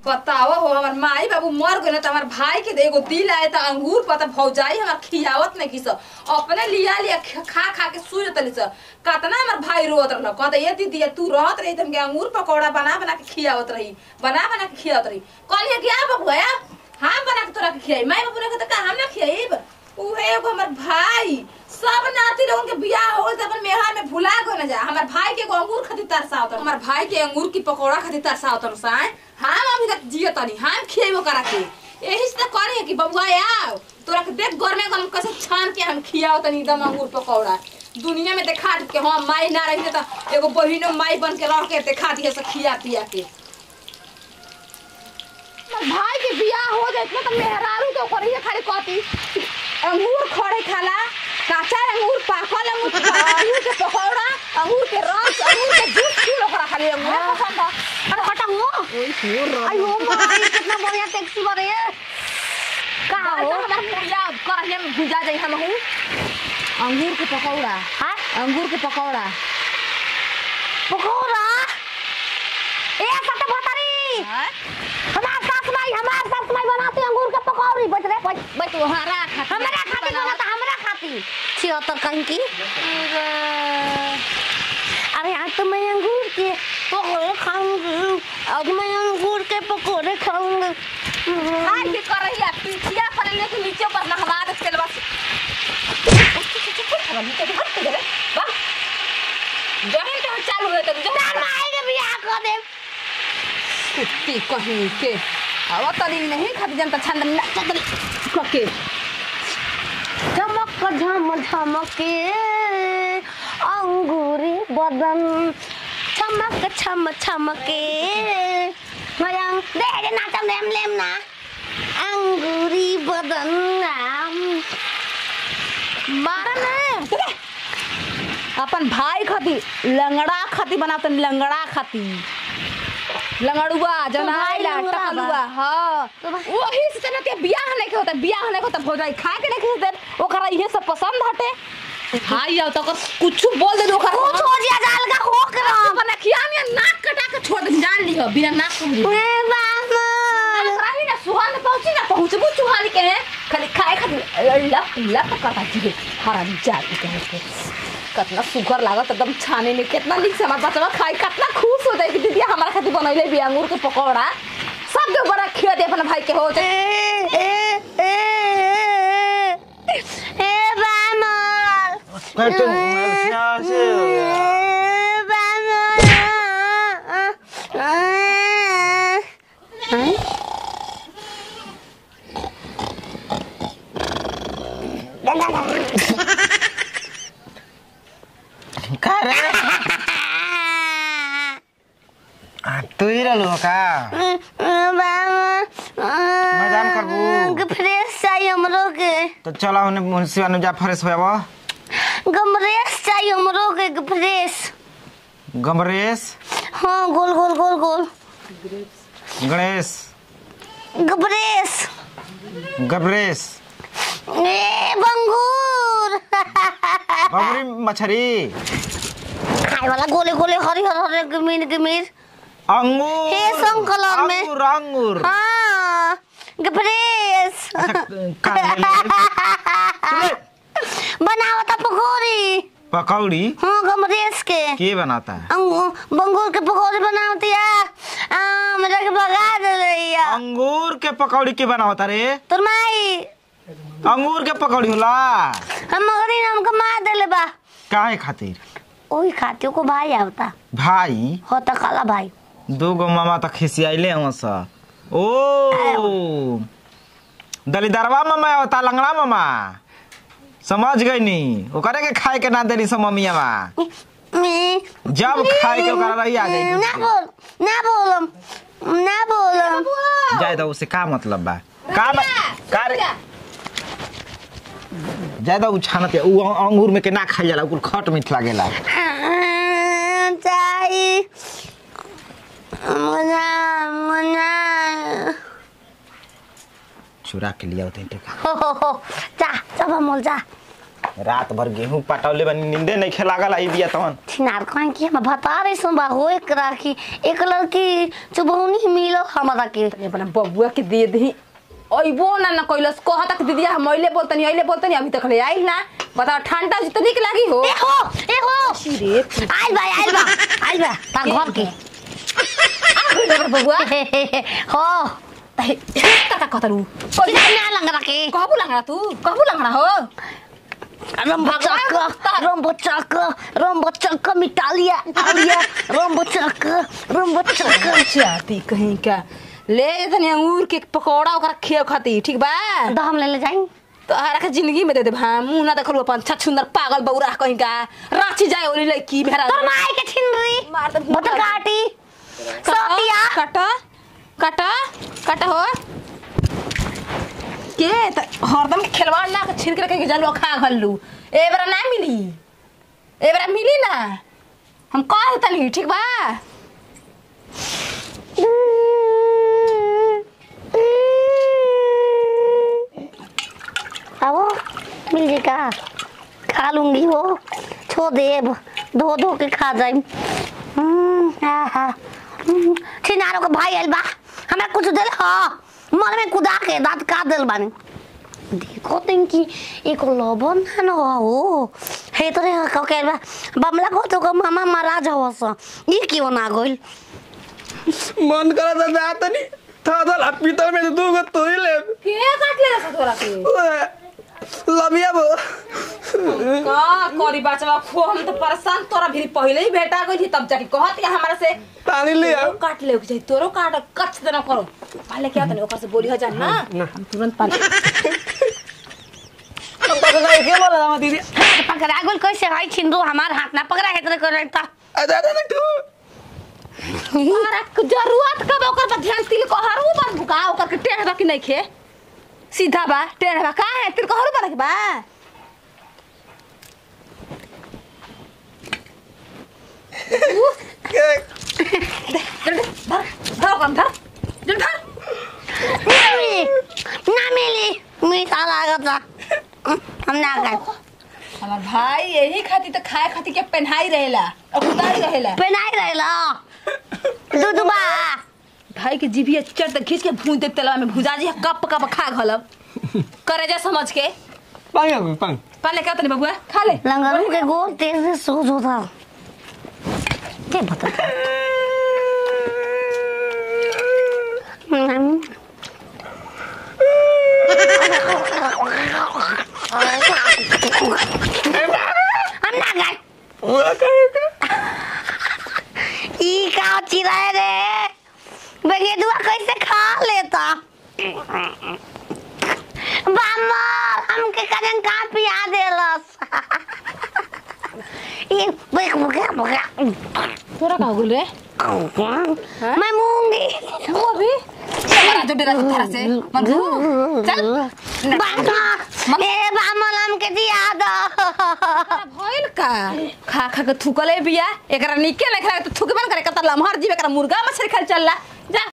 बताओ हो हमार माई बाबू मर गए तो हमार भाई के एगो दिल आए तो अंगूर पता भौजाई हमार खियावत नहीं किस अपने लिया लिया ख- खा खा के सूझ तली स कतना हमार भाई रोत रहल कहता ये दीदी तू रहत रही तुमके अंगूर पकौड़ा बना बना के खियावत रही बना बना के खियावत रही कहलिए कि आ बाबू आया हम बना के तोरा के खियाई माई बाबू ने कहता का हम ना खियाई उहे एगो हमर भाई सब नाती लोगन के बियाह हो गइल त अपन मेहर में भुला गए न जा हमर भाई के एगो अंगूर खातिर तरसा होता हमर भाई के अंगूर की पकौड़ा खातिर तरसा होता साए हम अभी तक जियो तनी हम खिएबो करा के यही से त करे कि बबुआ आओ तोरा के देख घर में हम कैसे छान के हम खियाओ तनी एकदम अंगूर पकौड़ा दुनिया में देखा के हम माई ना रही त एगो बहिनो माई बन के रह के देखा दिए से खिया पिया के हमर भाई के बियाह हो जाए तो मेहरारू तो करिए खाली कथी अंगूर खड़े खाला काचा अंगूर पाकल अंगूर अंगूर के पकौड़ा अंगूर के रस अंगूर के जूस पी लो करा खाली अंगूर पसंद है अरे हटा हो आई हो माई कितना बढ़िया टैक्सी बारे का हो हो हमार मुड़िया करहिया में भुजा जाई हम हूं अंगूर के पकौड़ा हाँ अंगूर के पकौड़ा पकोड़ा ए सत भतरी हमार सास माई हमार सास माई बनाती अंगूर के पकौड़ी बच रे बच बस तोहरा खातिर हमरा खाती बनता हमरा खाती छिहत्तर कहीं की अरे आज तो मैं अंगूर के पकौड़े खाऊंगी आज मैं अंगूर के पकौड़े खाऊंगी हाय के करहिया पीछिया पर लेके नीचे पर नहवा दे के बस जमीन तो चालू है तब तार माई के बियाह कर दे कुत्ती कहीं के अब तनी नहीं खाती जनता छंद नचत कके चमक झम झमके अंगूरी बदन चमक छम छमके मयंग दे दे नाचम लेम लेम ना अंगूरी बदन नाम मारने अपन भाई खाती लंगड़ा खाती बनाते लंगड़ा खाती लंगड़ुआ जनाइला लंगड़ा बा? टकलुआ हां तो बा- वही से ना के बियाह नहीं के होता बियाह नहीं के होता भौजाई खाए के नहीं के ओकरा इहे सब पसंद हटे हां या तो कुछ बोल दे ओकरा कुछ हो जिया जाल का होक रहा बना खिया में नाक कटा के छोड़ दे जान लियो बिना नाक सुन ए बाबा रही ना सुहान पहुंची ना पहुंचबू चुहानी के हैं खाली खाए खातिर लप लप कटा जी हराम जाती कहे के कितना सुगर लागत एकदम छाने में कितना नीक से हमार बचवा खाई कितना खुश हो जाए कि दीदी हमारा खातिर बनैले भी अंगूर के पकौड़ा सब के बड़ा खिया दे अपन भाई के हो जाए ए ए ए ए बामल Pero tú, का रे आ, तू ही रहलू हो का मजाम करबू फ्रेश चाहिए हमरो के तो चलो हमने मुंशी जा फ्रेश होया गमरेश चाहिए हमरो के फ्रेश गमरेश हाँ गोल गोल गोल गोल गणेश गबरेश गबरेश ए बंगूर बबरी मछरी खाए वाला गोले गोले हरिहर हरिहर गमीर गमीर अंगूर हे, संग कलर में। अंगूर अंगूर हाँ गबरेश अच्छा, का ले ले? बनाओ था पकौड़ी पकौड़ी हाँ गमरेश के के बनाता है अंगू- बंगूर के पकौड़ी बनाती है आ, मेरा के भगा दे रही है अंगूर के पकौड़ी के बनावता रे तोर माई अंगूर के पकौड़ी होला हम मगरी हमको मार देले बा काहे खातिर ओही खाती को भाई आवता भाई होता काला भाई दो गो मामा तक खिसियाइले हूँ सा ओ दलिदरवा मामा होता लंगड़ा मामा समझ गई नी ओकरे के खाए के ना देनी सब मम्मियावा मैं जब खाए के ओकरा रही आ गई ना बोल ना बोलम ना बोलम जाए दो उसे का मतलब बा का बा का रे जाए दो छानत है उ अंगूर में के ना खाई जाला उ खट मीठ लागेला चाहिए मुना मुना चुरा के लिया होते टेका हो हो हो जा सब मोल जा रात भर गेहूं पटौले बनी नींदे नहीं खेलागल आई बिया तवन छिनार कहीं कि हम बता रहे सुन बा हो एक राखी एक लड़की चुबौनी मिलो हमरा के तनी अपना बबुआ के दे दी अइबो ना ना कैलस कह तक दीदी हम अइले बोलतनी अइले बोलतनी अभी तक ले आइल ना बताओ ठंडा जितनी के लागी हो ए हो ए हो रे आइल बा आइल बा आइल बा ता घर के बबुआ हो का कहतरू चिनार ना लंगरा के कहबू लंगड़ा तू कहबू लंगड़ा हो रंबो चक रंबो चक रंबो चक मिटा लिया आ लिया रंबो चक रंबो चक चाहती कहीं का ले तनी अंगूर के पकौड़ा ओकरा खेव खाती ठीक बा तो हम ले ले जाई तो हरा के जिंदगी में दे दे भा मुंह ना देखलू अपन छत सुंदर पागल बौरा कहीं का रांची जाए ओली लड़की भेरा तोर माई के छिनरी मार दे बटर काटी सोतिया काटा काटा काटा हो के त हरदम के खिलवाड़ ला के छिड़क के जलवा खा घल्लू ए बेरा ना मिली ए बेरा मिली ना हम कह तनी ठीक बा अब मिल जाएगा खा लूंगी वो छो देब धो धो के खा जाई छिनारो के भाई आइल बा हमरा कुछ दिल ह मन में कुदा के दांत काट दिल बानी देखो तीन की एक लबन है न हो हे तो रे का के बा बमला को तो मामा महाराज हवस ई क्यों ना गइल मन करा था जा तनी था था पीतल में दू गो तू ही ले के काट ले रहा तोरा के लबिया बो का करी बचवा खो हम तो परेशान तोरा भी पहले ही भेटा गई थी तब जाके कहत या हमारा से पानी लिया तोरो काट ले के तोरो काट कच देना करो पहले क्या तने ओकर से बोली हो जान ना हम तुरंत पानी के बोला था दीदी पकड़ा गेल कैसे है छिंदू हमार हाथ ना पकड़ा है तेरे करे ता अरे अरे तू तोरा के जरूरत कब ओकर पर ध्यान तिल को हरू बन भुका ओकर के टेढ़ बा कि नहीं खे सीधा बा टेढ़ बा का है तिल को हरू बन के बा के जल्दी धर धर ओकरा में धर जल्दी धर ना मिली ना मिली मीठा लागता हम ना खाए हमार भाई यही खाती तो खाए खाती के पहनाई रहेला और उतारी रहेला पेनाई रहेला दूध बा भाई के जीभिया चट तक खींच के भून दे तेलवा में भुजा जी कप कप खा घलब करे जा समझ के पानी आ पानी पाले क्या तनी बबुआ खा ले लंगरू के गोर तेज से सूज होता के बता हम्म। हम ना खाए ई का चिराए रे बेगेदुआ कैसे खा लेता बामर हमके कजन का पिया देलस ये बेक बगा बगा तोरा का गुल रे मैं मूंगी वो भी चल जो डेरा से थारा से मनू चल बामर ए बामर हमके दिया दो भइल का खा खा के थूकले बिया एकरा निके नहीं खा तो थूकबे न करे कत लमहर जीव एकरा मुर्गा मछली खाल चलला